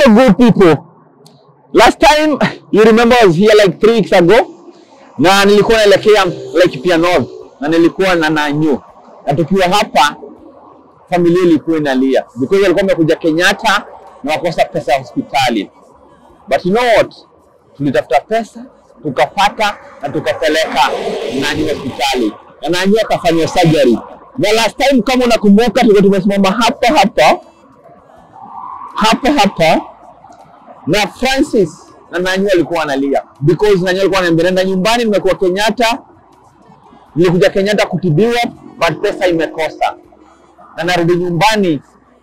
So good people. Last time you remember I was here like three weeks ago na nilikuwa naelekea Laikipia North na nilikuwa na Nanyu, na tukiwa hapa familia ilikuwa inalia because walikuwa wamekuja Kenyatta na wakosa pesa ya hospitali, but you know what, tulitafuta pesa tukapata na tukapeleka Nanyu hospitali na Nanyu akafanywa surgery. Na last time kama unakumbuka, tulikuwa tumesimama hapa hapa hapa hapa na Francis na Nanyu alikuwa analia because Nanyu alikuwa ananiambia nenda nyumbani, nimekuwa Kenyatta, nilikuja Kenyatta kutibiwa but pesa imekosa na narudi nyumbani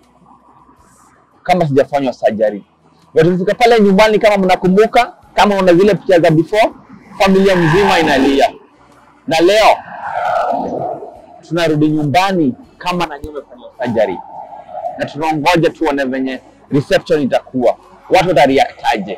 kama sijafanywa surgery. Na tulifika pale nyumbani, kama mnakumbuka, kama una zile picha za before, familia mzima inalia, na leo tunarudi nyumbani kama Nanyu amefanywa surgery, na tunaongoja tuone venye reception itakuwa, watu watareactaje.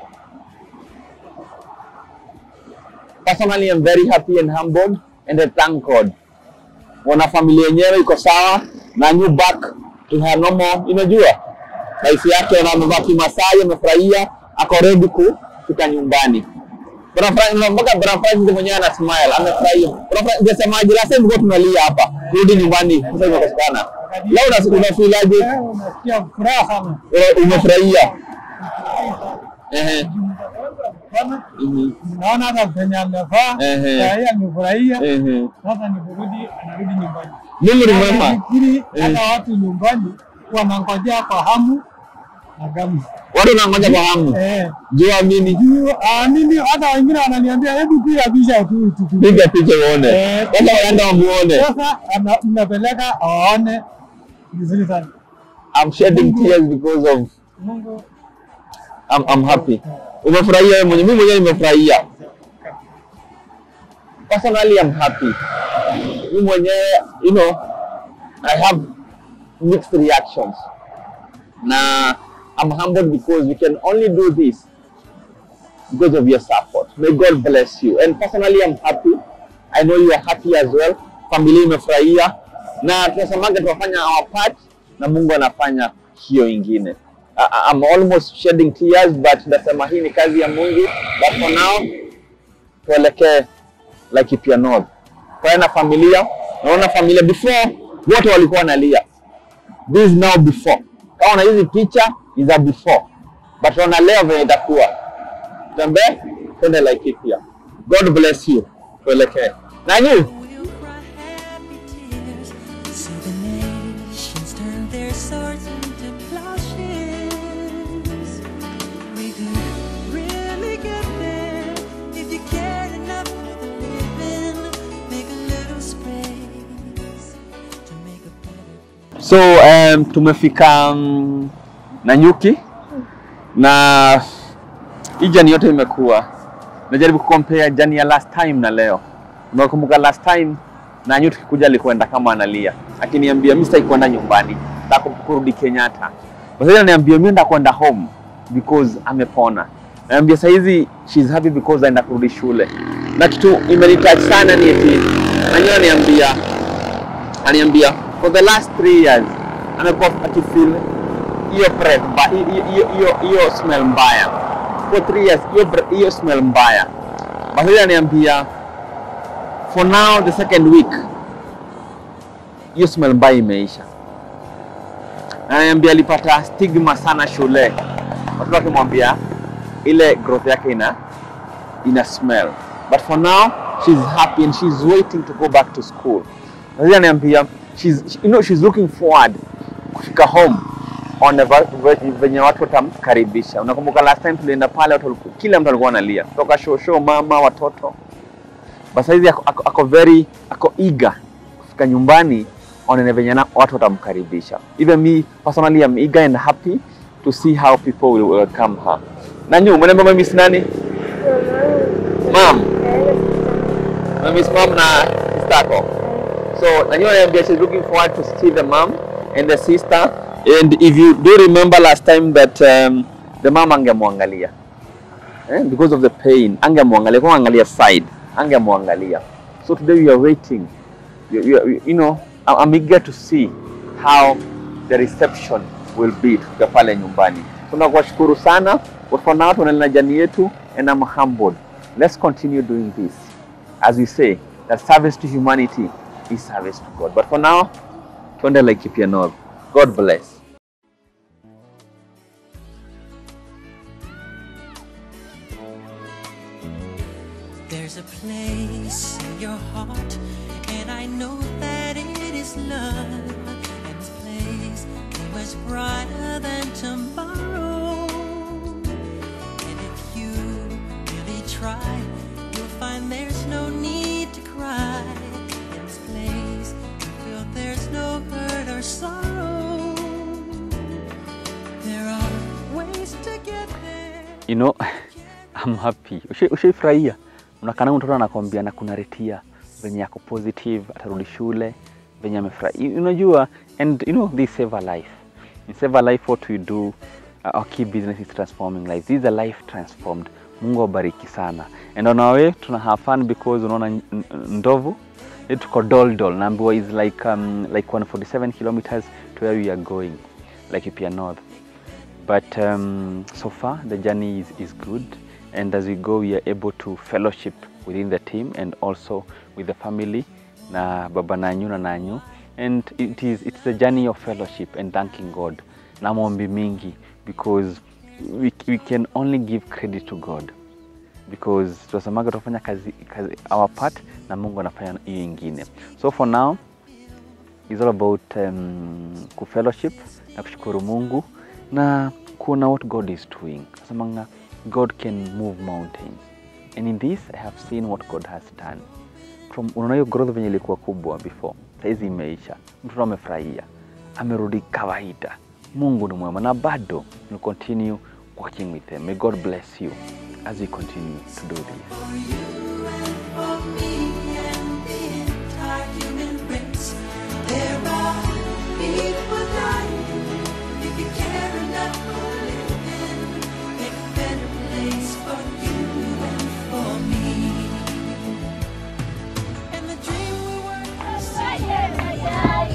Personally, I'm very happy and humbled and I thank God. Wana familia yenyewe iko sawa na new back to her normal, unajua life yake, na amevaa kimasai, amefurahia, ako ready kufika nyumbani. Bwana Francis, mpaka Bwana Francis mwenyewe ana smile, amefurahia. Bwana Francis, ungesemaje? Last time tulikuwa tunalia hapa, kurudi nyumbani sasa imekosekana. Leo una unafeelaje? Unasikia furaha sana. Eh, Umefurahia? Ehe. Bwana, Mhm. Naona hata penye amevaa Ehe. saa hii amefurahia. Ehe. Sasa ni kurudi, anarudi nyumbani. Mimi remember. Nafikiri Eh. hata watu nyumbani wanangojea kwa hamu na gamu. Watu wanangoja kwa hamu. Eh. Jua mimi Juu, ah, mimi hata wengine wananiambia hebu piga picha tu tukupe. piga picha uone. Eh. Sasa waenda wamuone. Sasa ana- mnapeleka awaone vizuri sana. I'm shedding tears because of Mungu I'm, I'm happy. Umefurahia wewe mwenyewe? Mimi mwenyewe nimefurahia. Personally I'm happy. Mimi mwenyewe you know I have mixed reactions. Na I'm humbled because we can only do this because of your support. May God bless you. And personally I'm happy. I know you are happy as well. Familia imefurahia na tunasemaga tunafanya our part na Mungu anafanya hiyo ingine. I- I- I'm almost shedding tears but nasema hii ni kazi ya Mungu. But for now tuelekee Laikipia North. Kwa na familia, naona familia before wote walikuwa wanalia. This is now before. Kama na hizi picha is a before. But tunaona leo venye itakuwa. Tembee twende Laikipia. God bless you. Tuelekee. Nanyi We'll cry happy tears. See the nations turn their swords into plowshares. We could really get there if you cared enough for the living. Make a little space to make a better So um, tumefika um, Nanyuki na hii jani yote imekuwa najaribu kucompare jani ya last time na leo. Unakumbuka last time Nanyu tukikuja alikwenda kama analia, akiniambia mimi sitaki kwenda nyumbani, nataka kurudi Kenyatta. Sasa ananiambia mimi nataka kwenda home because amepona. Naambia saa hizi she's happy because aenda kurudi shule, na kitu imenitouch sana ni eti Nanyu ananiambia ananiambia for the last three years amekuwa akifeel hiyo breath mba- hiyo- hiyo- hiyo hiyo smell mbaya for three years hiyo bre- hiyo smell mbaya basi ananiambia for now the second week hiyo smell mbaya imeisha ananiambia alipata stigma sana shule watu wakimwambia ile growth yake ina ina smell but for now she's happy and she's waiting to go back to school Sasa ananiambia she's you know she's looking forward kufika home on a va- ve- venye watu watamkaribisha. Unakumbuka last time tulienda pale watu waliku, kila mtu alikuwa analia kutoka show show, mama, watoto. Basi hizi ako, ako, ako very ako eager kufika nyumbani onene venye na- watu watamkaribisha. Even me personally I'm eager and happy to see how people will welcome her. Nanyu, umeniambia mimi si nani? Mom. Mimi si mom na sister yako. So Nanyo ananiambia she's looking forward to see the mom and the sister. And if you do remember last time that um, the mom angemwangalia eh, because of the pain, angemwangalia kwa angalia side, angemwangalia. So today we are waiting. You, you, you know, I- I'm eager to see how the reception will be tukifika pale nyumbani. tunakuwashukuru sana but for now tunaendelea na jani yetu and I'm humbled let's continue doing this as we say that service to humanity is service to God but for now tuende Laikipia North God bless There's a place in your heart, and I know that it is love. And this place is much brighter than tomorrow. And if you really try, you'll find there's no need to cry. In this place, you feel there's no hurt or sorrow. There are ways to get there. you know I'm happy. Ushai- Ushaifurahia? Unakana mtoto anakwambia na kunaretia venye yako positive, atarudi shule venye amefurahi. Unajua, and you know they save a life. In save a life what we do, uh, our key business is transforming lives. This is a life transformed. Mungu awabariki sana. And on our way tuna have fun because unaona n- n- ndovu eh, tuko Doldol naambiwa is like um, like 147 kilometers to where we are going like Ipia North but um, so far the journey is, is good and as we go we are able to fellowship within the team and also with the family na baba nanyu na nanyu and it is it's a journey of fellowship and thanking god na maombi mingi because we, we can only give credit to god because tunasemaga tunafanya kazi, kazi our part na mungu anafanya hiyo ingine so for now is all about um, kufellowship na kushukuru mungu na kuona what god is doing nasemanga god can move mountains and in this i have seen what god has done from unaona hiyo growth venye ilikuwa kubwa before saizi imeisha mtoto amefurahia amerudi kawaida mungu ni mwema na bado will continue working with them may god bless you as we continue to do this For you and for me and the entire human race. There are people dying. If you care enough for living, make a better place for you and for me. And the dream we were pursuing.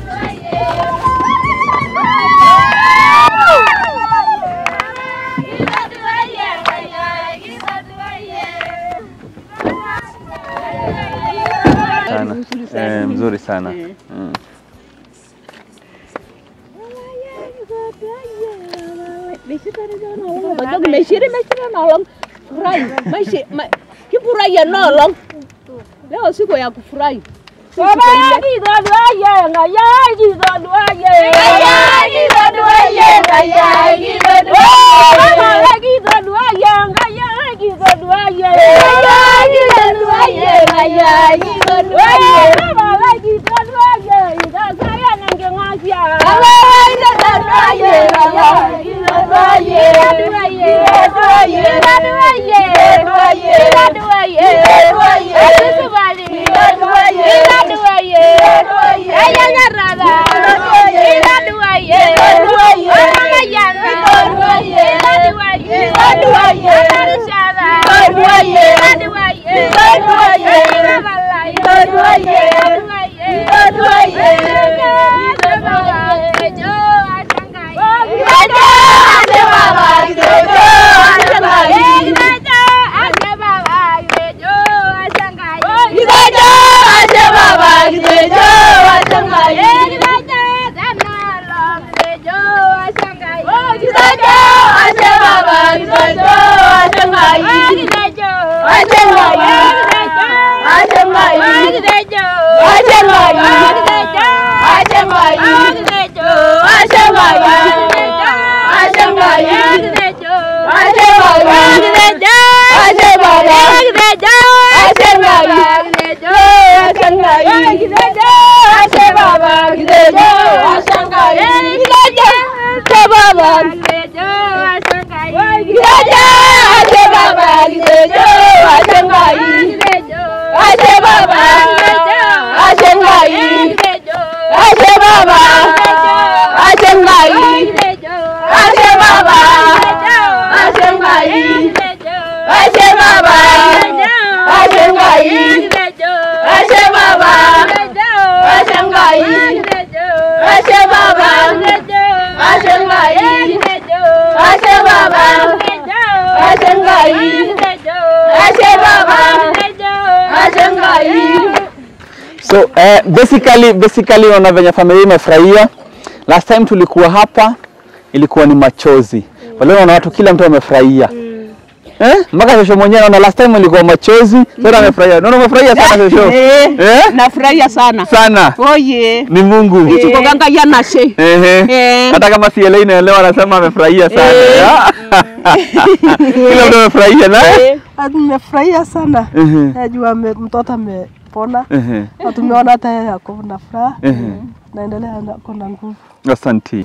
sana eh, mzuri sana mm. Meshiri meshiri nolong furahi Meshi- ma- kifurahia nolong leo siku ya kufurahi Ashe baba, ashe ngai, So eh, basically basically unaona venye familia imefurahia. Last time tulikuwa hapa ilikuwa ni machozi. Wale unaona watu kila mtu amefurahia. Eh? Mpaka shosho mwenyewe naona last time ilikuwa machozi, sasa amefurahia. Naona umefurahia sana shosho. Eh, Eh? nafurahia sana Sana. oye Ni Mungu. ichukoganga yanashe Ehe. Eh. Hata kama si Elaine inaelewa anasema amefurahia sana. Eh. Kila mtu amefurahia na? Nimefurahia sana Ehe. najua ame- mtoto amepona Ehe. na tumeona hata yeye ako na furaha Ehe. naendelea na- ako na nguvu. Asante.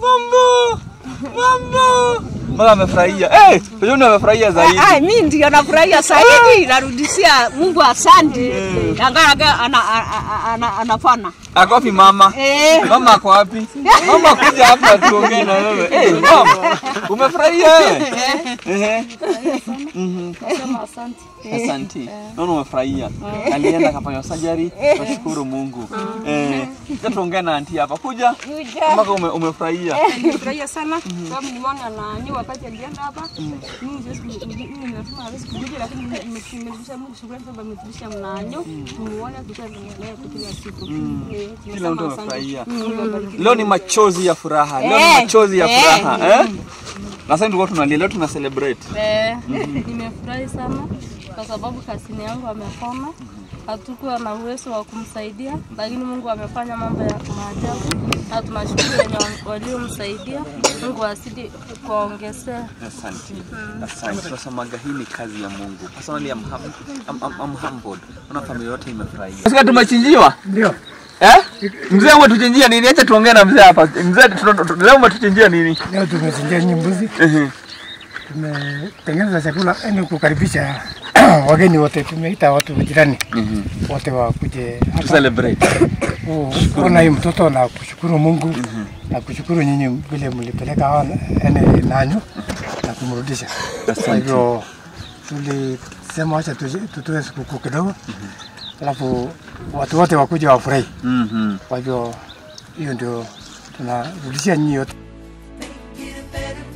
Mama amefurahia. Eh, Shosho amefurahia zaidi. Ai, mi ndio nafurahia zaidi, narudishia Mungu asante. Angaraga ana, ana, ana, anafana. Ako wapi mama? Eh. Mama ako wapi? Mama kuja hapa tuongee na wewe. Eh, mama. Umefurahia wewe? Ehe. Mhm. Asante. Naona umefurahia. Alienda akafanya surgery. Nashukuru Mungu. Eh, sasa tuongee na auntie hapa. Kuja. Mpaka ume, umefurahia. Nimefurahia sana sababu nimeona na nyi wakati alienda hapa. Mimi siwezi ku- mimi nimesema hawezi kuja lakini nime- nime- nimerudisha Mungu shukrani sababu ameturudisha mnanyo. Tumuone tukiwa tunaendelea kwa kila siku. Eh, Kila mtu tunasema asante. amefurahia. Mungu awabariki. Leo ni machozi ya furaha. Leo ni Eh, machozi ya eh. furaha. Eh? Na sasa tulikuwa tunalia, leo tuna celebrate. Eh, nimefurahi sana kwa sababu kasini yangu amepona. Hatukuwa na uwezo wa kumsaidia, lakini Mungu amefanya mambo ya maajabu na tunashukuru wenye waliomsaidia. Mungu azidi kuongezea. Asante. Asante. Tunasemaga hii ni kazi ya Mungu. Personally I'm, hum, I'm, I'm, I'm humbled. Naona familia yote imefurahia. Sasa tumechinjiwa? Ndio. Eh? Mzee umetuchinjia nini? Acha tuongee na mzee hapa. Mzee tuna- tuna- leo umetuchinjia nini? Leo tumechinjia nyinyi mbuzi, Ehe. tumetengeneza chakula yani kukaribisha wageni wote, tumeita watu majirani wote wakuje To hapa celebrate. ku- kuona hii mtoto na kushukuru Mungu na kushukuru nyinyi vile mlipeleka hawa yani nanyo na kumrudisha. Kwa hivyo tulisema wacha tuje- tutoe sikukuu kidogo, alafu watu wote wakuja wafurahi. Mhm. Kwa hivyo hiyo ndio tunarudishia nyinyi yote. Make it a better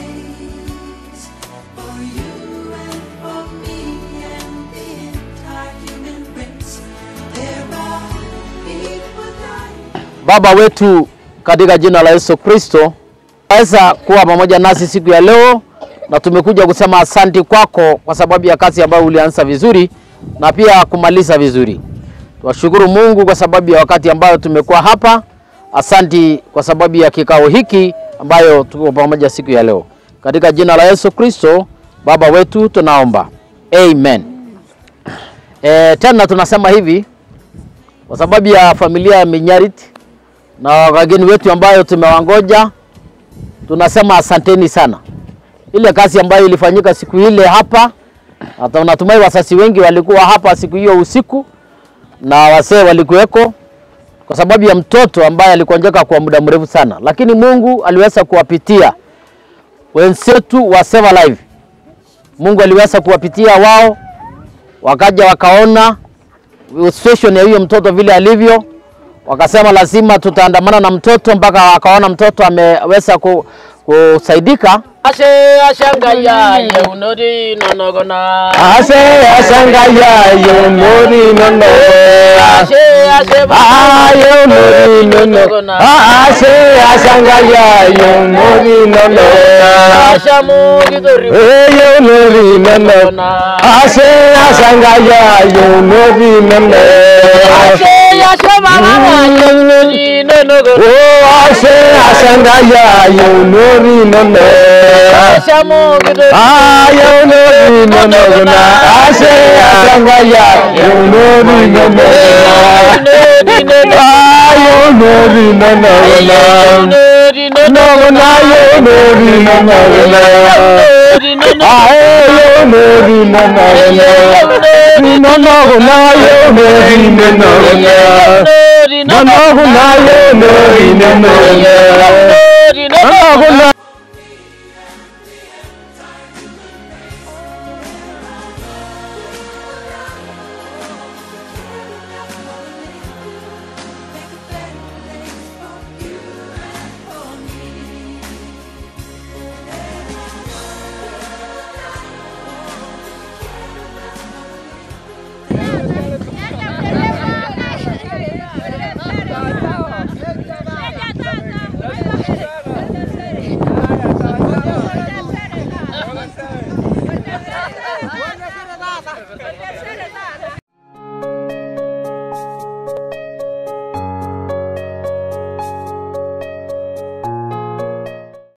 place for you and for me and the entire human race. There are people dying. Baba wetu katika jina la Yesu Kristo, weza kuwa pamoja nasi siku ya leo, na tumekuja kusema asanti kwako kwa sababu ya kazi ambayo ulianza vizuri na pia kumaliza vizuri. Twashukuru Mungu kwa sababu ya wakati ambayo tumekuwa hapa. Asanti kwa sababu ya kikao hiki ambayo tuko pamoja siku ya leo, katika jina la Yesu Kristo Baba wetu tunaomba, amen. E, tena tunasema hivi kwa sababu ya familia ya Minyarit na wageni wetu ambayo tumewangoja, tunasema asanteni sana. Ile kazi ambayo ilifanyika siku ile hapa, hata natumai wasasi wengi walikuwa hapa siku hiyo usiku na wasee walikuweko, kwa sababu ya mtoto ambaye alikonjeka kwa muda mrefu sana, lakini Mungu aliweza kuwapitia wenzetu wa Save Live. Mungu aliweza kuwapitia wao, wakaja wakaona situation ya huyo mtoto vile alivyo, wakasema lazima tutaandamana na mtoto mpaka wakaona mtoto ameweza ku, kusaidika. Ashe ashangaya yeunori nonogona Ashe ashangaya yeunori nonogona Ashe ashe ba yeunori nonogona Ashe ashangaya yeunori nonogona Ashamu gidori yeunori nonogona Ashe ashangaya yeunori nonogona Ashe ashe ba yeunori nonogona Oh ashe ashangaya yeunori nonogona Ashamu gidori yeunori nonogona Ashe ashangaya yeunori nonogona yeunori nonogona nonogona yeunori nonogona Ae yeunori nonogona nonogona yeunori nonogona nonogona yeunori nonogona nonogona